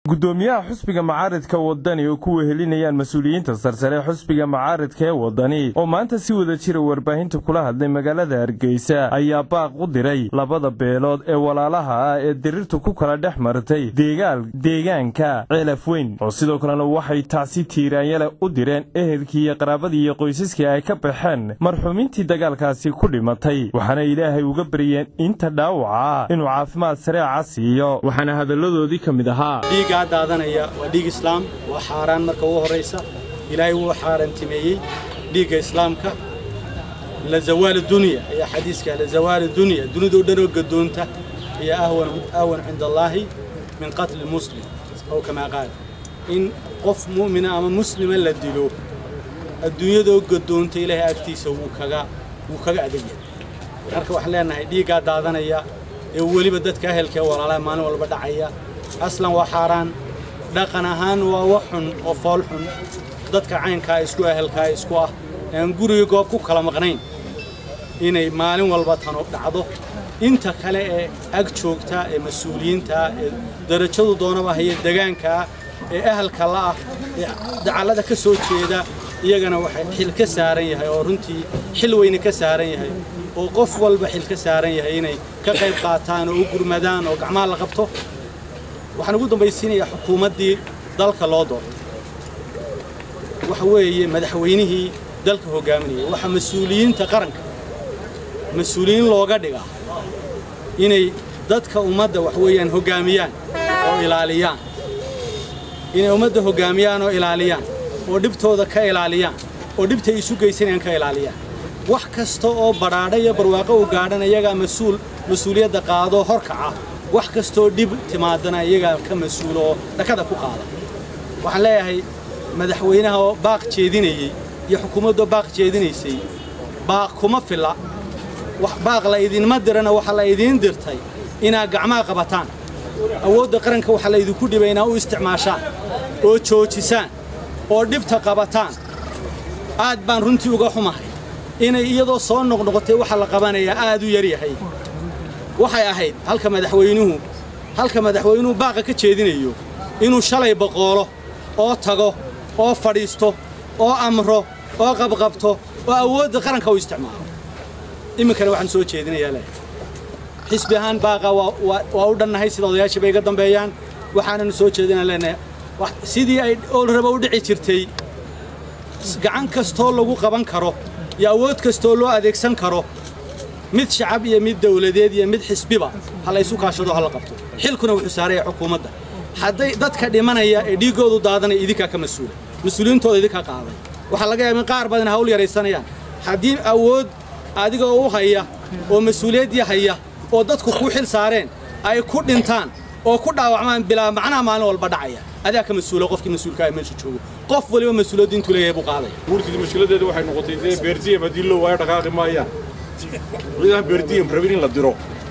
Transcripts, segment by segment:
gudoomiyaha xusbiga macaaridka wadani oo ku wehelinayaan mas-uuliyiinta sarsare xusbiga macaaridka ee wadani oo maanta si wada jira warbaahinta kula hadlay magaalada hargeysa ayaa baaq u diray labada beelood ee walaalaha ah ee diriirtu ku kala dhex martay deegaanka ceelaf weyn oo sidoo kalena waxay tacsi tiiraanyale u direen ehelkii iyo qaraabadii iyo qoysaskii ay ka baxeen marxuumiintii dagaalkaasi ku dhimatay waxaana ilaahay uga baryeen inta dhaawaca inuu caafimaad sareeca siiyo waxaana hadalladoodii ka mid ahaa dhiiggaa daadanaya waa dhiig islaam waa xaaraan marka ugu horraysa ilaahay wuu xaaraantimeeyey dhiigga islaamka la zawaal dunya ayaa xadiiska la zawaal dunya dunidao dhan oo gadoonta iyo ahwan cinda allaahi min qatli muslim ow kamaa qaal in qof mu'mina ama muslima la dilo adduunyadoo gadoonta ilaahay agtiisa wuu kaga wuu kaga adegyahay marka waxaan leenahay dhiiggaa daadanaya ee weliba dadka ahelka ee walaalaha maalin walba dhacaya aslan waa xaaraan dhaqan ahaan waa wax xun oo fool xun dadka caynkaa isku ahelkaa isku ah aan guriga goob ku kala maqnayn inay maalin walba tanu dhacdo inta kale ee ag joogta ee mas-uuliyiintaa ee darajadu doonaba haya degaankaa ee ahalka la'ah ee dacallada ka soo jeeda iyagana waxay xil ka saaran yahay oo runtii xil weyne ka saaran yahay oo qof walba xil ka saaran yahay inay ka qayb qaataan oo u gurmadaan oo gacmaha la qabto waxaan ugu dambaysiinayaa xukuumaddii dalka loo doortay waxa weeye madaxweynihii dalka hoggaaminayay waxaa mas-uuliyiinta qaranka mas-uuliyiin looga dhigaa inay dadka ummadda wax weeyaan hoggaamiyaan oo ilaaliyaan inay ummadda hoggaamiyaan oo ilaaliyaan oo dhibtooda ka ilaaliyaan oo dhibtay isu geysanayaan ka ilaaliyaan wax kasta oo badhaadha iyo barwaaqo u gaadhan iyagaa mas-uul mas-uuliyadda qaadoo horkaca wax kastoo dhib timaadana iyagaa ka mas-uula oo dhakada ku qaada waxaan leeyahay madaxweynaha oo baaq jeedinayey iyo xukuumaddoo baaq jeedinaysay baaq kuma filla baaq la idinma dirana waxaa la idiin dirtay inaad gacmaha qabataan awoodda qaranka waxaa la idinku dhibay inaad u isticmaashaan oo joojisaan oo dhibta qabataan aad baan runtii uga xumahay inay iyadoo soo noqnoqotay waxa la qabanayaa aad u yaryahay waxay ahayd halka madaxweynuhu halka madaxweynuhu baaqa ka jeedinayo inuu shalay boqoolo oo tago oo fadhiisto oo amro oo qabqabto oo awoodda qaranka u isticmaalo iminkana waxaan soo jeedinayaa leh xisbi ahaan baaqa waa u dhannahay sida odayaashii bay iga dambeeyaan waxaananu soo jeedinaa leenahay sidii ay oolraba u dhici jirtay gacan kastoo lagu qaban karo iyo awood kastoo loo adeegsan karo mid shacab iyo mid dawladeed iyo mid xisbiba ha la ysu kaashado ha la qabto xilkuna wuxuu saaraya xukuumadda hadday dadka dhimanaya ee dhiiggoodu daadanaya idinkaa ka mas-uula mas-uuliyiintooda idinka qaaday waxaa laga yaaba in qaar badan hawl yaraysanayaan haddii awood adiga u haya oo mas-uuliyaddii haya oo dadku kuu xil saareen ay ku dhintaan oo ku dhaawacmaan bilaa macnaha maalin walba dhacaya adaa ka mas-uula qofkii mas-uulkaa meesha joogo qof waliba mas-uuliyaddu intuu leeyahay buu qaadaya guurtida mushkiladeedu waxay noqotay dee beertiyam haddii loo waayo dhaqaaqi maayaan ciidan beerdiyam rabin in la diro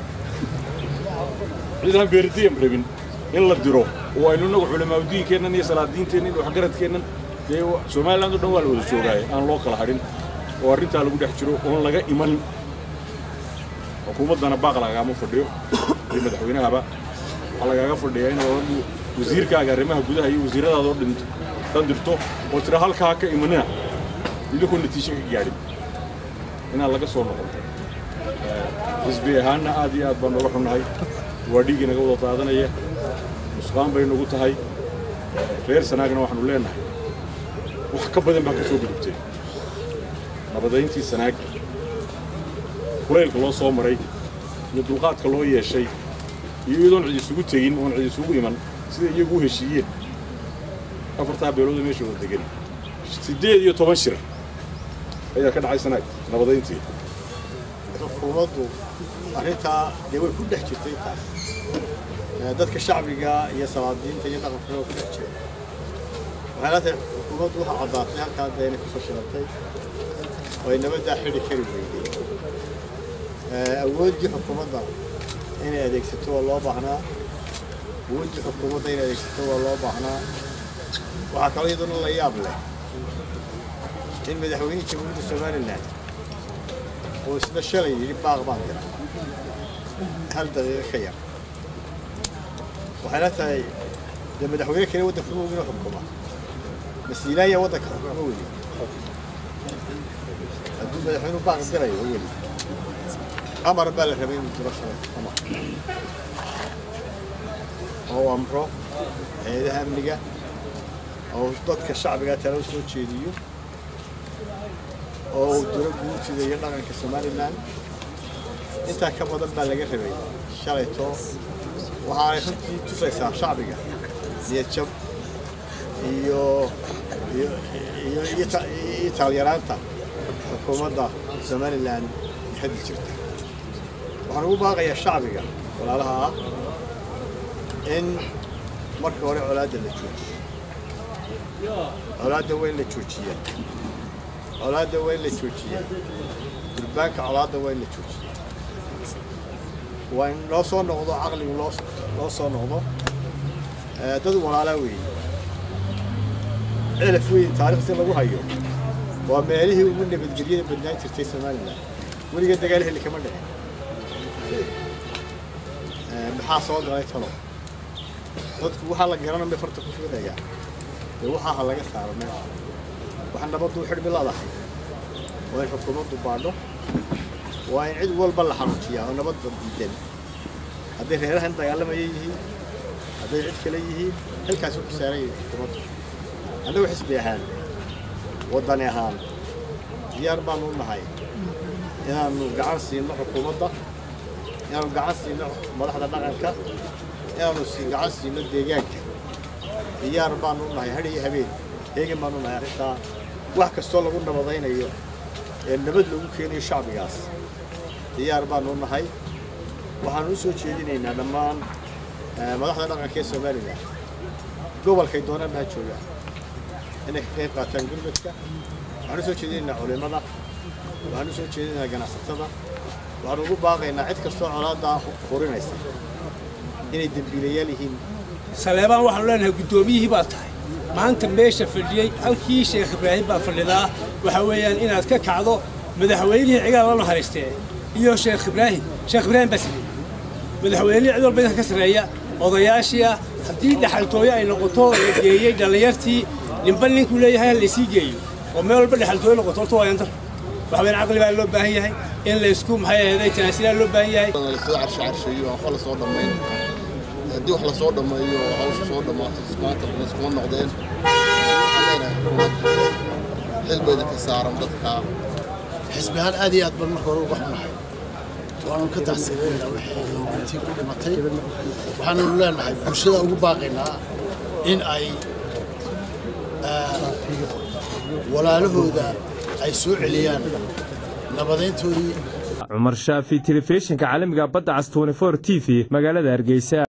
ciidan beerdiyam rabin in la diro oo aynu inagu culamaauddiinkeennan iyo salaadiinteennan iyo waxgaradkeennan dee somaliland o dhan waa la wada joogaaye aan loo kala hadhin oo arrintaa lagu dhex jiro oon laga iman xukuumaddana baaq lagaama fadhiyo iyo madaxweynahaba waxaa lagaaga fadhiyaa in wasiirkaaga arrimaha gudaha iyo wasiirradaadoo dhinto dan dirto oo tira halkaa ka imanina idinkoo natiijo ka gaadhin inaad laga soo noqoto xisbi ahaanna aad iyo aad baan nooga xunnahay waa dhiiggii naga wada daadanaya nusqaan bay nagu tahay reer sanaagna waxaanu leennahay wax ka badan baa ka soo gudubtay nabadayntii sanaag kulaylka loo soo maray iyo dulqaadka loo yeeshay iyo iyadoon cid isugu tegin oon cid isugu iman sida iyagu u heshiiyeen afartaa beelooda meesha wada degan siddeed iyo toban shir ayaa ka dhacay sanaag nabadayntii xukuumaddu arrintaa dee way ku dhex jirtay taas dadka shacbiga iyo salaadiinta iyo dhaqanka waa ku dhex jira waxay la tahay xukuumaddu waxaa caddaatay halkaa dee inay ku fashilatay oo ay nabaddaa xidhi kari weyday awooddii xukuumadda inay adeegsato waa loo baahnaa awooddii xukuumadda inay adeegsato waa loo baahnaa waxaa kaloo iyaduna la yaab leh in madaxweynihii jamhuuriyadda somalilan oo isna shalay yidhi baaq baan dira hal daqiiqo ka yar waxay la tahay dee madaxweyne kale waddanka ma ogin oo xukuma masiilaaya waddanka xukuma weli hadduu madaxweynuhu baaq dirayo weli amar baa la rabay inuu diro shalay amar oo amro hay-adaha amniga oo dadka shacbiga tala u soo jeediyo oo uu diro guurtida iyo dhaqanka somalilan intaa ka badan baa laga rabay shalayto waxaanay runtii tusaysaa shacbiga niyad jab iyo iyo iyo iyo ta- iyo taalyaraanta xukuumadda somalilan ee hadda jirta waxaan ugu baaqayaa shacbiga walaalaha ah in marka hore colaadda la joojiyo colaadda waa in la joojiyaa colaadda waa in la joojiyaa durbaanka colaadda waa in la joojiyaa waa in loo soo noqdo caqligu loo loo soo noqdo Eh, dad walaalaa weeye celaf weyn taariikhda lagu hayo waa meelihii ugu nabadgelyada badnaan jirtay somalilan weliga dagaal heli kama dhicin Eh, maxaa soo galay talo dadku waxaa la garanan bay farta ku fiidayaan dee waxaa ha laga saaro meesha waxa nabaddu u xidhmi leedahay waa in xukuumaddu baadho waa in cid walba la xanuujiyaa oo nabadda diidan hadday reerahan dagaalamaya yihiin hadday cid kale yihiin xilkaasi ku saaran yahay xukuumaddu annagu xisbi ahaan waddani ahaan diyaar baanu u nahay inaannu gacan siino xukuumadda inaannu gacan siino madaxda dhaqanka inaannu si gacan siino deegaanka diyaar baanu u nahay hadh iyo habeen heegan baanu nahay arrintaa wax kastoo lagu nabadaynayo ee nabad lagu keenayo shacbigaas diyaar baanu u nahay waxaanu u soo jeedinaynaa dhammaan eh, madaxda dhaqanka ee somalilan gobolkay doonaan ha joogaan inay ka qayb qaataan gurmadka waxaan u soo jeedinaynaa culimada waxaan u soo jeedinaynaa ganacsatada waxaan ugu baaqaynaa cid kastoo colaadda hurinaysa inay dembiilayaal yihiin saleebaan waxaanu leenahay guddoomiyihii baa tahay maanta meesha fadhiyey halkii sheekh ibraahim baa fadhidaa waxa weeyaan inaad ka kacdo madaxweynihii cigaal la naxariistee iyo sheekh ibraahim sheekh ibraahim baa sameeyey madaxweynihii cid walba idinka ka sarreeya odayaashii ah haddii dhaxaltooyo ay noqoto la geeyey dhallinyartii ninba ninkuu leeyahay ha laysii geeyo oo meel walba dhaxaltooyo noqoto horta waa yandar waxa weeyaan caqli baa loo baahan yahay in laysku maxay ahaday tanaasilaa loo baahan yahay lasoo carsho carsheeyo waxba lasoo dhammayn haddii wax lasoo dhammeeyo oo hawsha soo dhammaato maanta iskuma noqdeen waxaan leenahay xukuumadda xil bayda ka saaran dadka xisbi ahaan aad iyo aad baan marka hore uga xunahay waanu ka taxsiileynaa wixii intii ku dhimatay waxaanu leenahay bulshada ugu baaqaynaa in ay ah, walaalahooda ay soo celiyaan nabadeyntoodii cumar shaafi telefishinka caalamiga badda cas 24 t v magaalada hargeysa